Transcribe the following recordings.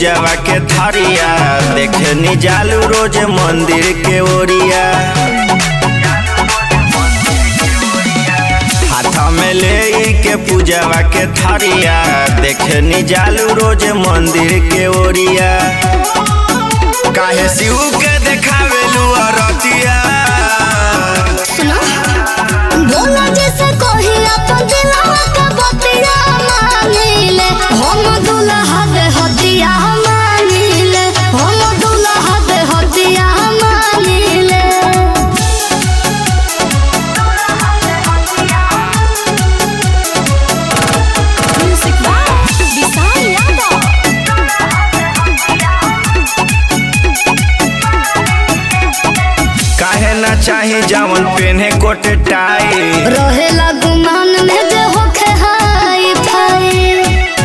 पूजावा के थरिया देखे नी जालू रोज मंदिर के ओरिया हाथ में ले के पूजावा के थरिया देखे नी जालू रोज मंदिर के ओरिया काहे शिव के देखावेलू अरतिया सुनो बोला जैसे कोही अपन दिलवा के बतिया मानिले हम दुल्हा दे हदिया मानिले हम दुल्हा दे हदिया मानिले म्यूजिक बाय विशाल यादव काहे ना चाही जावन पेन्हे कोट टाई रहेला गुमान में जे होखे हाई फाई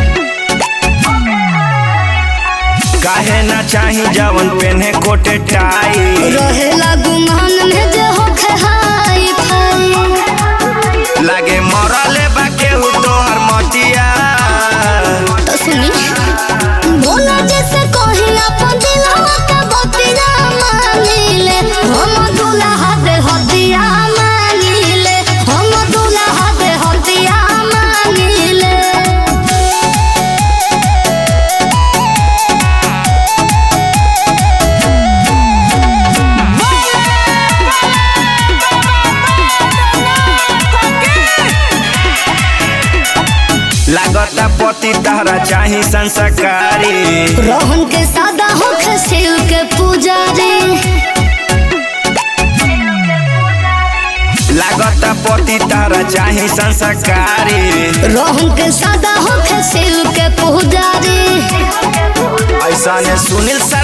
काहे ना चाही जावन पेन्हे कोट टाई रहेला गुमान में जे होखे हाई फाई लागे मरले बा केहू तोहर मटिया तो सुनी बोला जैसे कोही अपन दिलवा के बतिया मानिले हम दुल्हा दे हदिया मानिले हम दुल्हा दे हदिया मानिले लागता पति तहरा चाही संस्कारी रोहन के सादा होखे शिव के पुजारी लागता पति तहरा चाही संस्कारी रोहन के सादा होखे शिव के पुजारी ऐसा ने सुनील सा